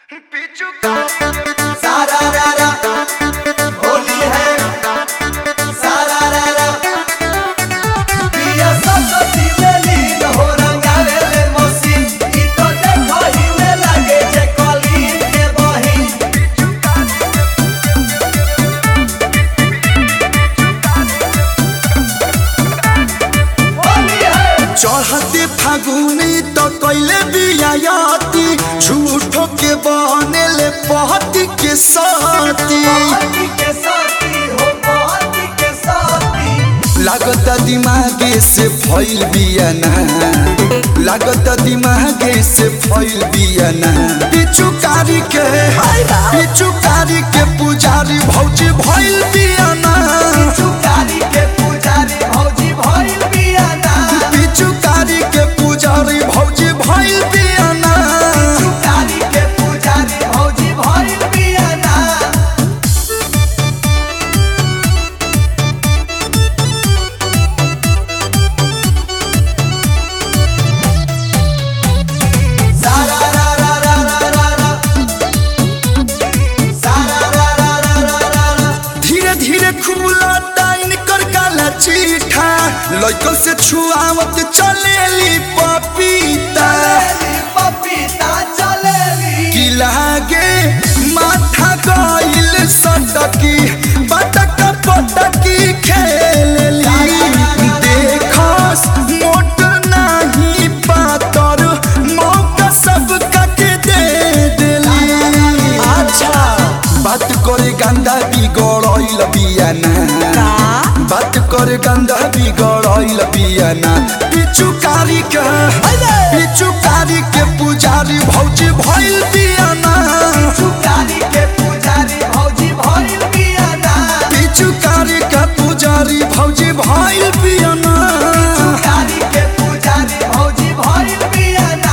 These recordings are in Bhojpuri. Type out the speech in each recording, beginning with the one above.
सारा रा रा होली है सारा रा रा पिया सरस्वती में लीन हो रंगावे ले मौसी ई तो देखो ही में लागे जे कली के बही होली है चढ़ते फागुनी तो कैले बियाती झूठो के बनेले पहती के साथी पति के साथी हो पति के साथी लागत दिमागे से फैल बियाना लागत दिमागे से फैल बियाना पिचुकारी के पिचुकारी के पुजारी भौजी भैल बियाना चुकारी के पुजारी भौजी भइल बियाना पिचुकारी के पुजारी भौजी भैल बियाना चुकारी के पुजारी भौजी भइल बियाना सारा रा रा रा रा रा रा सारा रा रा रा रा रा रा धीरे धीरे खुला टाइन कर काला चीठा लइकन से छुआवत चलेली पपीता चलेली पपीता चलेली की लागे माथा गइल सटकी बटक पटकी खेलेली देखस मोट नाही पातर मौका सबका के दे देली अच्छा बात करे गंदा बिगड़ल बियाना बात करे गंदा बिगड़ल बियाना पिचुकारी के पिचुकारी के पुजारी भौजी भइल बियाना चुकारी के पुजारी भौजी भइल बियाना पिचुकारी के पुजारी भौजी भइल बियाना चुकारी के पुजारी भौजी भइल बियाना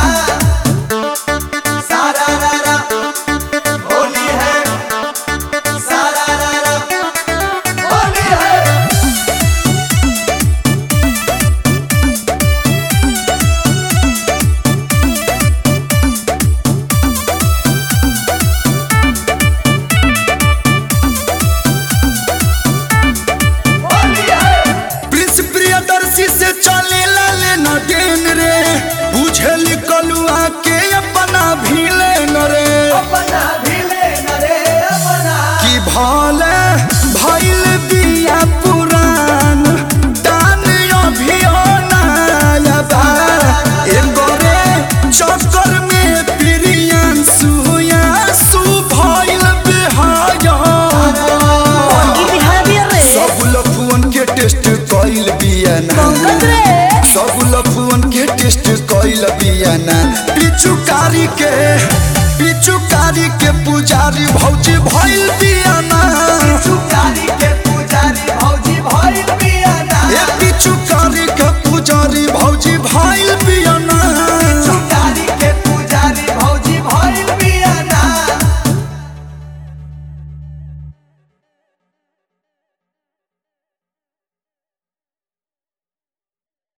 सारा रा रा होली है सारा रा रा होली है होली है प्रिंस प्रियदर्शी से चले लाले न डेन रे बुझेली कलुआ के अपना भीले न रे अपना भिले नरे अपना कि भले भइल बिया पुरान दान अभियो नया बा एगो रे चक्कर में प्रियन सुया सु भइल बिहाया सब लफुअन के टेस्ट कइल बियाना सब लफुअन के टेस्ट कइल बियाना पिचुकारी के पिचुकारी के पुजारी भौजी भइल बियाना चुकारी